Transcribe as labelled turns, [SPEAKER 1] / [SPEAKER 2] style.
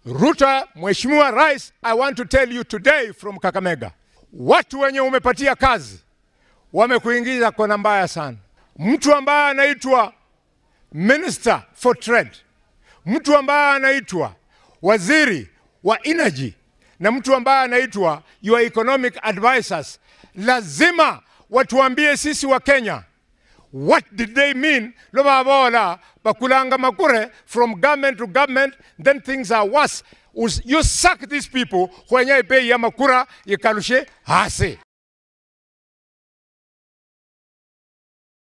[SPEAKER 1] Ruto, Mheshimiwa Rais, I want to tell you today from Kakamega, watu wenye umepatia kazi wamekuingiza kona mbaya sana. Mtu ambaye anaitwa Minister for Trade, mtu ambaye anaitwa waziri wa energy na mtu ambaye anaitwa your economic advisors, lazima watuambie sisi wa Kenya what did they mean lo babola bakulanga makure from government to government then things are worse Us- you sack these people kwenye bei ya makura ikalushe hasi